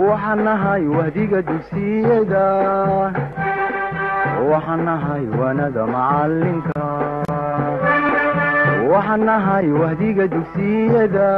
waxaan nahay wahdiga dugsiyada waxaan nahay waanada macalinka waxaan nahay wahdiga dugsiyada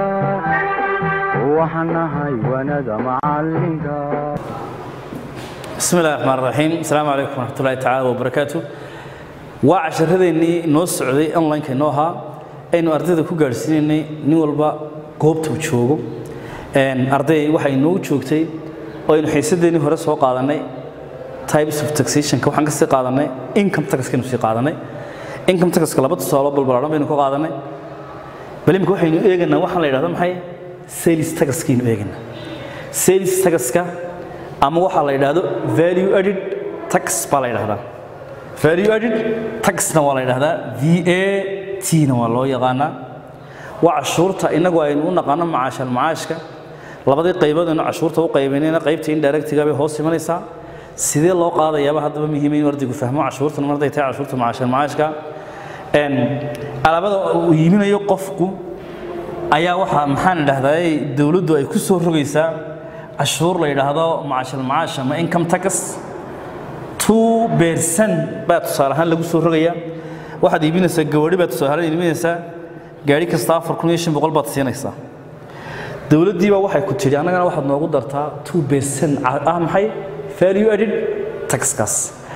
waxaan nahay waanada macalinka bismi illahi raxmaan raxiim asalaamu calaykum waraxmatullahi tacaala wabarakaatu waa casharadeenii noo socday online-ka inoo ahaa aynu ardayda ku gaadhsiinaynay nin walba goobta uu joogo arday waxay inoo joogtay oo aynu xiisadeennii hore soo qaadanay types of taxationka waxaan ka sii qaadanay income taxkaynu sii qaadanay income taxka laba tusaalo balbalaaran baynu ka qaadanay bal imika waxaynu eegaynaa waxaan la yidhahdo maxay sales taxkaynu eegaynaa sales taxka ama waxaa la yidhaahdo value added tax baa la yidhahdaa value added taxna waa la yidhahdaa v a t na waa loo yaqaanaa waa cashuurta innagu aynu u naqaano macaashal macaashka labadii qaybood aynu cashuurta u qaybaynayna qaybta indirectiga bay hoos imanaysaa sidee loo qaadayaaba haddaba muhiima inuu ardaygu fahmo cashuurtan marday tahay cashuurta macaashal macaashka alaabada uu iibinayo qofku ayaa waxaa maxaan idhahdaa dowladdu ay ku soo rogaysaa cashuur la yidhaahdo macaashal macaash ama income tax two percent baa tusaale ahaan lagu soo rogayaa waxaad iibinaysaa gawadhi baa tusaale ahaan iibinaysaa gaari kasta afar kun iyo shan boqol baad siinaysaa dowladdiiba waxay ku tidhi annagana waxaad noogu dartaa two percent ah maxay value added taxkaas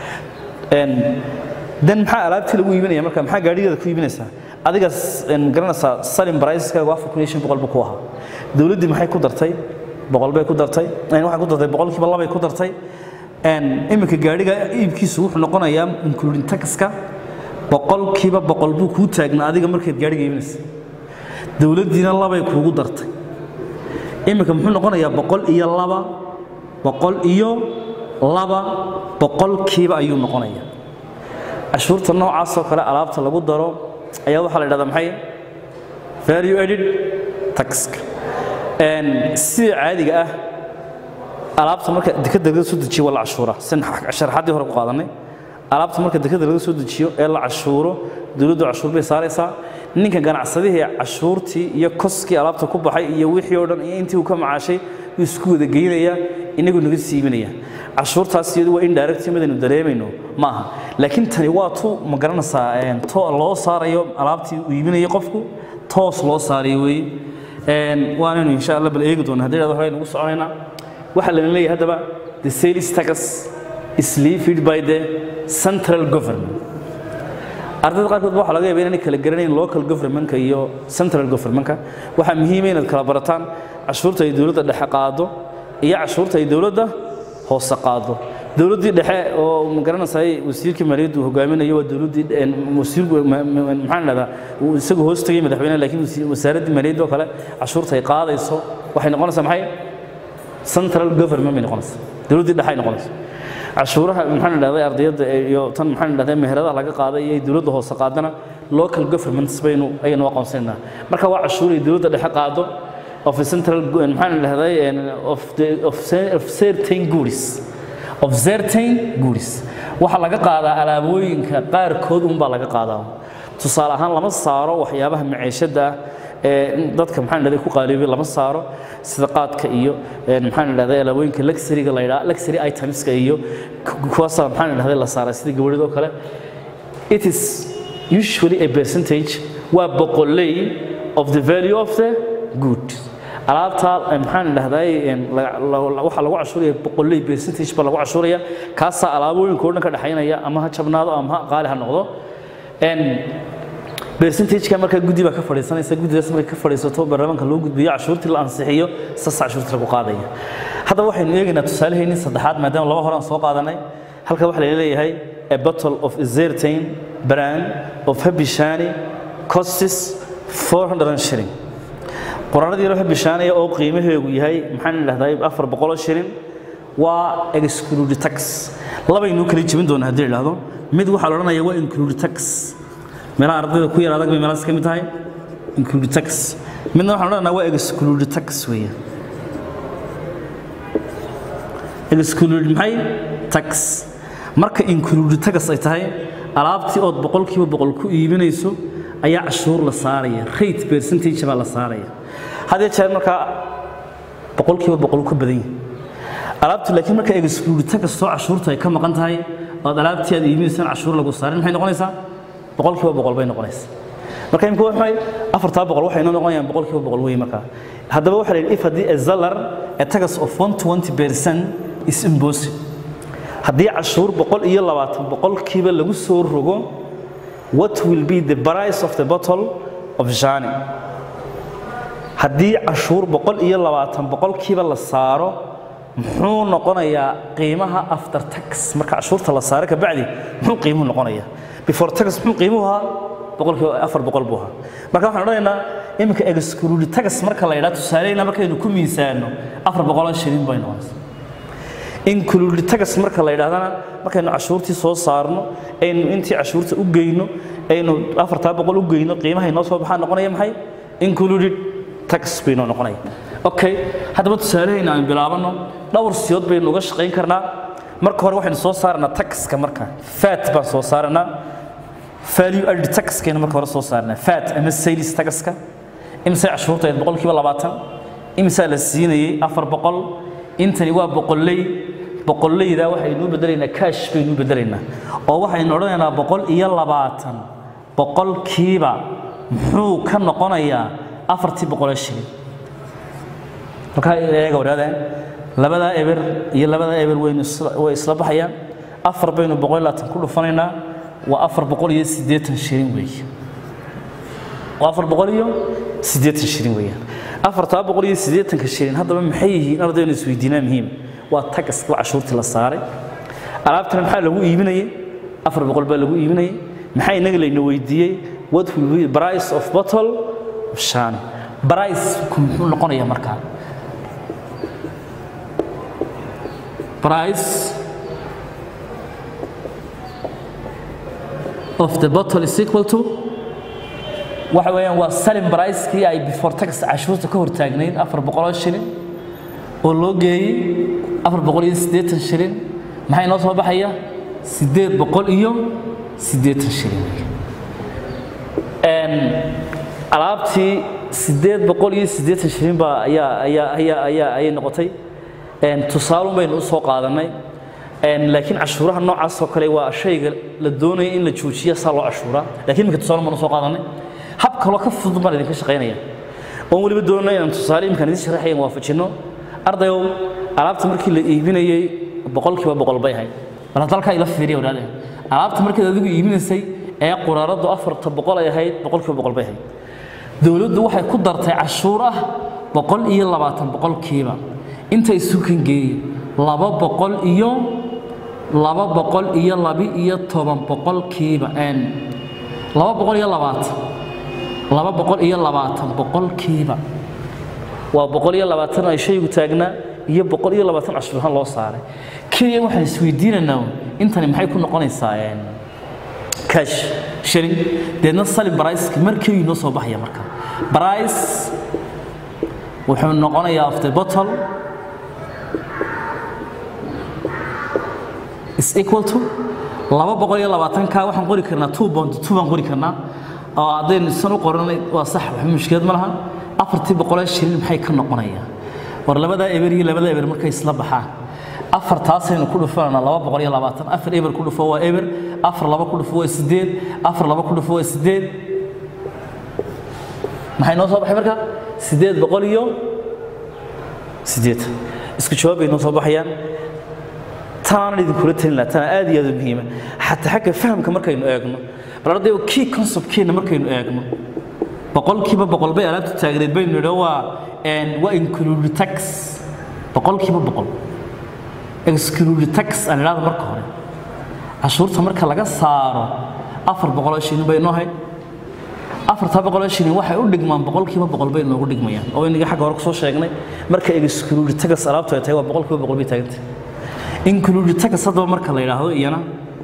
dan maxaa alaabtii lagu iibinaya marka maxaa gaadhigeeda ku iibinaysaa adigaas garanaysaa salim briceskaagu afar kun iyo shan boqol buu ku ahaa dowladdii maxay ku dartay boqol bay ku dartay waxay ku dartay boqolkiiba labay ku dartay iminka gaadhiga iibkiisu wuxuu noqonayaa including taxka boqolkiiba boqol buu kuu taagnaa adiga markaad gaadhiga iibinaysa dowladdiina labay kuugu dartay iminka muxuu noqonayaa boqol iyo laba boqol iyo laba boqolkiiba ayuu noqonayaa cashuurta noocaasoo kale alaabta lagu daro ayaa waxaa la yidhahdaa maxay value added taxka sida caadiga ah alaabta marka dekada laga soo dejiyo waa la cashuura sin sharaxaddii hore ku qaadanay alaabta marka dekada laga soo dejiyo ee la cashuuro dowladdu cashuur bay saaraysaa ninka ganacsadihii cashuurtii iyo koskii alaabta ku baxay iyo wixii oo dhan iyo intii uu ka macaashay wuu isku wada geynayaa inagu naga siibanaya cashuurtaas iyadu waa indirect midaynu dareemayno ma aha laakiin tani waa tu ma garanaysaa to loo saarayo alaabtii uu iibinayo qofku toos loo saarayo weeye waanaynu insha allah bal eegi doona haddii hore aynu ugu soconaynaa waxaa lana leeyahay haddaba the sales tax is levied by the central government ardayda qaarkood waxaa laga yaaba inaanay kala garanayn local governmentka iyo central governmentka waxaa muhiima inaad kala barataan cashuurta ay dowladda dhexe qaado iyo cashuurta ay dowladda hoose qaado dowladdii dhexe oo magaranaysaay wasiirkii maaliyaddu hogaaminayo waa dowladdii wasiir maxaan idhahdaa isagu hoos tegay madaxweynaha laakiin wasaaraddii maaliyadda oo kale cashuurta ay qaadayso waxay noqonaysaa maxay central government bay noqonaysaa dowladdii dhexe ay noqonaysaa cashuuraha maxaan idhahday ardayadda iyo tan maxaan idhahday meheradaha laga qaaday iyo dowladda hoose qaadana local governments baynu ayaynu aqoonsanaynaa marka waa cashuur ay dowladda dhexe qaado of a central maxaan idhahday of the of certain goods of certain goods waxaa laga qaadaa alaabooyinka qaarkood unbaa laga qaadaa tusaale ahaan lama saaro waxyaabaha maciishada ah ee dadka maxaan idhahday ku qaaliyoobay lama saaro sida qaadka iyo maxaan idhahday alaabooyinka luxuryga la yidhaha luxury itemska iyo kuwaasaa maxaan idhahday la saaray sida gabadhidoo kale it is usually a percentage waa boqoley of the value of the good alaabta maxaan idhahday waxaa lagu cashuuraya boqoley percentage baa lagu cashuuraya kaasaa alaabooyinka oo dhan ka dhexaynaya ama ha jabnaado ama ha qaali ha noqdo percentageka markaa guddi baa ka fadhiisanaysa guddidaas markay ka fadhiisato baarlamaanka loo gudbiyo cashuurtii la ansixiyo saas cashuurtii lagu qaadaya haddaba waxaynu eegaynaa tusaaleheenii saddexaad maadaama laba hore aan soo qaadanay halka waxaa leeyahay a bottle of zertain brand of habishani costis 400 shilling qoraaradii loo habishaanaya oo qiimaheegu yahay maxaan idhahdaa afar boqoloo shilling waa exclude tax labaynu kala jebin doonaa haddii idhaahdo mid waxaa la odhanaya waa include tax meelaha ardayda ku yar adag bay meelahaas ka mid tahay include tax midna waxaan odhanaa waa exclude tax weeye exclude maxay tax marka include tax ay tahay alaabtii ood boqolkiiba boqol ku iibinayso ayaa cashuur la saaraya rate percentage baa la saaraya hadee jeer markaa boqolkiiba boqol ka badan yahay alaabtu laakiin marka exclude kastoo cashuurta ay ka maqan tahay ood alaabtii aad iibinaysaan cashuur lagu saarin maxay noqonaysaa boqolkiiba boqol bay noqonaysaa marka imika waxay afartaa boqol waxay noo noqonayaan boqolkiiba boqol weeye markaa haddaba waxaa la yidhi if haddii a seller a tax of 120 percent is imposed haddii cashuur boqol iyo labaatan boqolkiiba lagu soo rogo what will be the price of the bottle of jani haddii cashuur boqol iyo labaatan boqolkiiba la saaro muxuu noqonayaa qiimaha after tax marka cashuurta la saaro kabacdi muxuu qiimuhu noqonayaa before tax muxuu qiimuhu ahaa boqolkiiba afar boqol buu ahaa marka waxaan odhanaynaa iminka exclude tax marka la yidhaha tusaaleyna markaynu ku miisaano afar boqoloo shilin bay noqonaysaa include tax marka la yidhahdana markaynu cashuurtii soo saarno aynu intii cashuurta u geyno aynu afartaa boqol u geyno qiimahay noo soo baxaa noqonaya maxay included tax bay noo noqonaya okay haddaba tusaalehayna aan bilaabano dhowr siyood baynu uga shaqayn karnaa marka hore waxaynu soo saaranaa taxka marka fat baan soo saaranaa value added taxkaynu marka hore soo saaranaa fat ama sales taxka imise cashuurta ayd boqolkiiba labaatan imisaa la siinayey afar boqol intani waa boqolley boqollayda waxaynu bedelaynaa cash baynu bedelaynaa oo waxaynu odhanaynaa boqol iyo labaatan boqolkiiba muxuu ka noqonayaa afartii boqolee shilin markaa eega wadaadeen labadaa eber iyo labadaa eber waynu way isla baxayaan afar baynu boqol iyo labaatan ku dhufanaynaa waa afar boqol iyo siddeetan shilin weeye waa afar boqol iyo siddeetan shilin weeyaan afartaa boqol iyo siddeetanka shilin haddaba maxay yihiin ardaynu isweydiinaa muhiim waa tagaska cashuurtii la saaray alaabtana maxaa lagu iibinayay afar boqol baa lagu iibinayay maxaa inaga layna weydiiyey what will be the price of bottle of shani price muxuu noqonayaa markaa price of the bottle is equal to waxa weeyaan waa selling price-kii ay before tax cashuurta ka hortaagnayd afar boqoloo shilin oo loo geeyey afar boqol iyo siddeetan shilin maxaa inoo soo baxaya siddeed boqol iyo siddeetan shilin alaabtii siddeed boqol iyo siddeetan shilin baa ayaa ayaa ayaa ayaa ayay noqotay tusaalun baynu u soo qaadanay laakiin cashuuraha noocaas oo kale waa shayga la doonaya in la joojiya saa loo cashuuraa lakiin imika tusaalun baynu u soo qaadanay hab kaloo ka fudud baan idinka shaqaynaya oon weliba doonay inaan tusaale imkaan idin sharaxayan waafajinno ardayow alaabta markii la iibinayey boqolkiiba boqol bay ahayd bal hadda halkaa ila fiiriya wadaadeen alaabta markaad adigu iibinaysay ee quraaradu afarta boqol ay ahayd boqolkiiba boqol bay ahayd dowladdu waxay ku dartay cashuur ah boqol iyo labaatan boqolkiiba intay sukan geeyey laba boqol iyo laba boqol iyo labi iyo toban boqolkiiba laba boqol iyo labaatan laba boqol iyo labaatan boqolkiiba waa boqol iyo labaatan ay shaygu taagnaa iyo boqol iyo labaatan cashuurahaan loo saaray keliya waxaan isweydiinaynaa intani maxay ku noqonaysaa cash shilling deedna sali briceka markii inoo soo baxaya marka brice wuxuu noqonayaa of the bottle is equal to laba boqol iyo labaatanka waxaan qori karnaa two bond two baan qori karnaa oo haddaynu isan u qoranay waa sax wax mushkilad ma laha afartii boqolee shilin maxay ka noqonayaa war labadaa eber iyo labada eber markay isla baxaan afartaasaynu ku dhufanana laba boqol iyo labaatan afar eber ku dhufo waa eber afar laba ku dhufo waa sideed afar laba ku dhufo waa sideed maxay noo soo baxay marka sideed boqol iyo sideetan isku jawaab bay noo soo baxayaan tanaanan idinkula talin laha tanaa aad iyo aad u muhiima xataa xagga fahamka markaynu eegno bal ardayo key conceptkeenna markaynu eegno boqolkiiba boqol bay alaabtu taagneed baynu nidho waa waa include tax boqolkiiba boqol exclude tax aan idhahdo marka hore cashuurta marka laga saaro afar boqoloo shilin bay noo hayd afartaa boqoloo shilin waxay u dhigmaan boqolkiiba boqol bay noogu dhigmayaan oo inaga xagga hore kusoo sheegnay marka exclude tax alaabtu ay tahay waa boqolkiiba boqol bay taagantay include tax haddaba marka la yidhaahdo iyana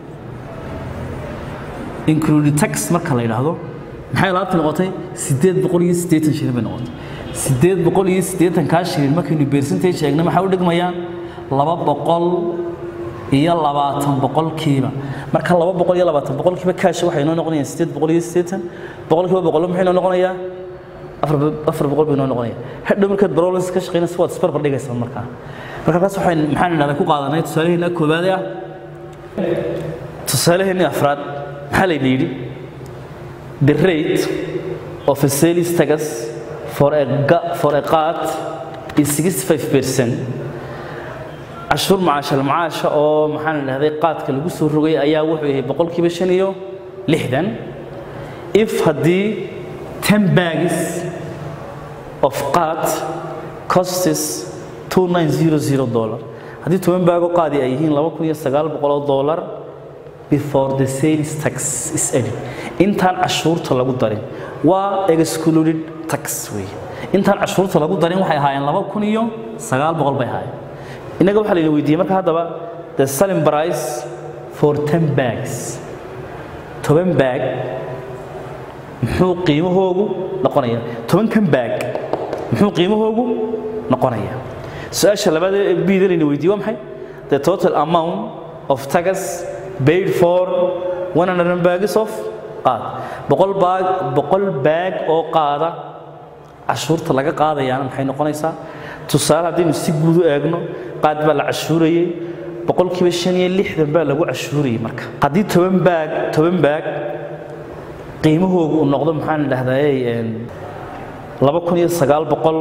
include tax marka la yidhaahdo maxay alaabta noqotay siddeed boqol iyo siddeetan shilin bay noqotay siddeed boqol iyo siddeetankaa shilin markaynu percentage eegna maxay u dhigmayaan laba boqol iyo labaatan boqolkiiba marka laba boqol iyo labaatan boqolkiiba kaash waxay noo noqonayaan siddeed boqol iyo siddeetan boqolkiiba boqol maxay noo noqonayaa afar afar boqol bay noo noqonaya hadhow markaad barolis ka shaqaynaysa waad isbarbar dhigaysaa markaa marka halkaas waxaan maxaan idhahdaa ku qaadanay tusaalaheena koowaad ah tusaalaheena afraad maxaa layna yidhi the rate of a sales tax for a, ga- for a cart is 65 percent cashuur macaashal macaasha oo maxaan idhahday qaadka lagu soo rogay ayaa wuxuu yahay boqolkiiba shan iyo lixdan if haddii ten bags of qaad costs 2900 dollar haddii toban baago qaadi ay yihiin laba kun iyo sagaal boqol oo dollar before the sales tax is added intaan cashuurta lagu darin waa excluded tax wey intaan cashuurta lagu darin waxay ahaayeen laba kun iyo sagaal boqol bay ahaayeen innaga waxaa layna weydiiyey marka haddaba the selling price for ten bags toban baag muxuu qiimahoogu noqonaya tobankan baag muxuu qiimahoogu noqonaya su-aasha labaad ee bida layna weydiiyey waa maxay the total amount of tax paid for 100 bags of qaad boqol baag boqol baag oo qaada cashuurta laga qaadayaana maxay noqonaysaa tusaale haddaynu si guud u eegno qaad baa la cashuurayey boqolkiiba shan iyo lixdan baa lagu cashuurayey marka haddii toban baag toban baag qiimahoogu uu noqdo maxaan idhahdaa laba kun iyo sagaal boqol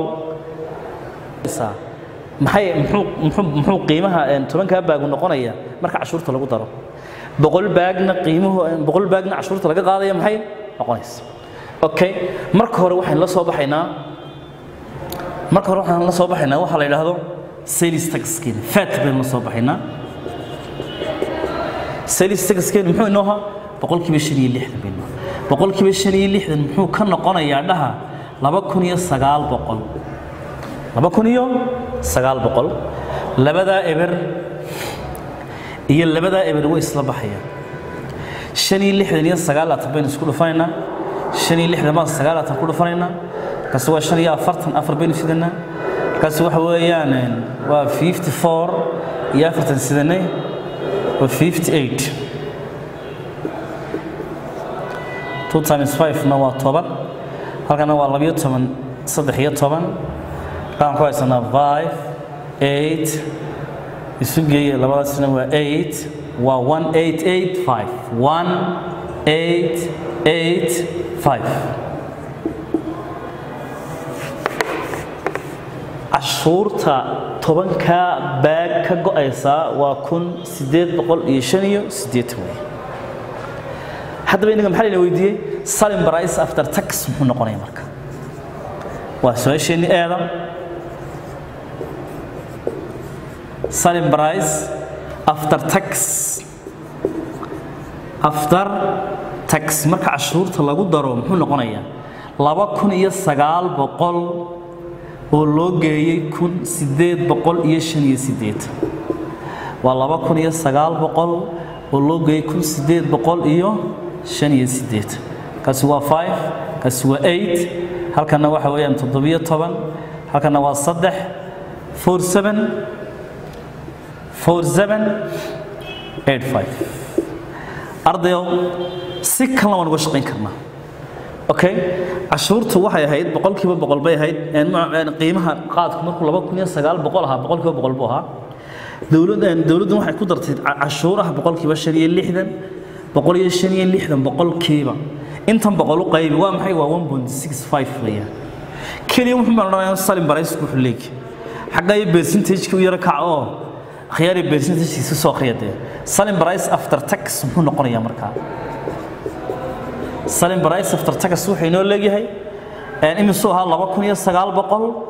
maxay muxuu muxuu muxuu qiimaha tobankaa baagu noqonaya marka cashuurta lagu daro boqol baagna qiimuhu boqol baagna cashuurta laga qaadaya maxay noqonaysa okay marka hore waxaan la soo baxaynaa marka hore waxaan la soo baxaynaa waxa la yidhaahdo sales taxkeena fat baynu la soo baxaynaa sales taxkeena muxuu inoo ahaa boqolkiiba shan iyo lixdan baynu boqolkiiba shan iyo lixdan muxuu ka noqonayaa dhaha laba kun iyo sagaal boqol laba kun iyo sagaal boqol labadaa eber iyo labadaa eber way isla baxayaan shan iyo lixdan iyo sagaalaatan baynu isku dhufanaynaa shan iyo lixdan baan sagaalaatan ku dhufanaynaa kaasi waa shan iyo afartan afar baynu sidanaa kaasi waxa weeyaan waa fifty four iyo afartan sidanay waa fifty eight two times five na waa toban halkana waa labiyo toban saddex iyo toban waxaan ku haysanaa five eight isu geeye labadaasna waa eight waa one eight eight five one eight eight five cashuurta tobankaa baag ka go-aysaa waa kun sideed boqol iyo shan iyo siddeetan wey haddaba inaga maxaa layna weydiiyey salim price after tax muxuu noqonaya marka waa su-aasheenni eeda selling price after tax after tax marka cashuurta lagu daro muxuu noqonayaa laba kun iyo sagaal boqol oo loo geeyey kun sideed boqol iyo shan iyo sideed waa laba kun iyo sagaal boqol oo loo geeyey kun sideed boqol iyo shan iyo sideed kaasi waa five kaasi waa eight halkana waxa weeyaan toddobiyo toban halkana waa saddex four seven four seven eight five ardayow si kalena waan uga shaqayn karnaa okay cashuurtu waxay ahayd boqolkiiba boqol bay ahayd qiimaha qaadku markuu laba kun iyo sagaal boqol ahaa boqolkiiba boqol buu ahaa dowladdan dowladdan waxay ku dartay cashuuraha boqolkiiba shan iyo lixdan boqol iyo shan iyo lixdan boqolkiiba intan boqol u qaybi waa maxay waa one point six five weeyaan keliya wuxuu baan odhanayaa salim baraysku wuxuu leegi xagga iyo percentage-ka u yaro kac oo khiyaari percentage-kiisa soo khiyadee salim price after tax muxuu noqonayaa markaa salim price after tax wuxuu inoo leeyahay imisuu ahaa laba kun iyo sagaal boqol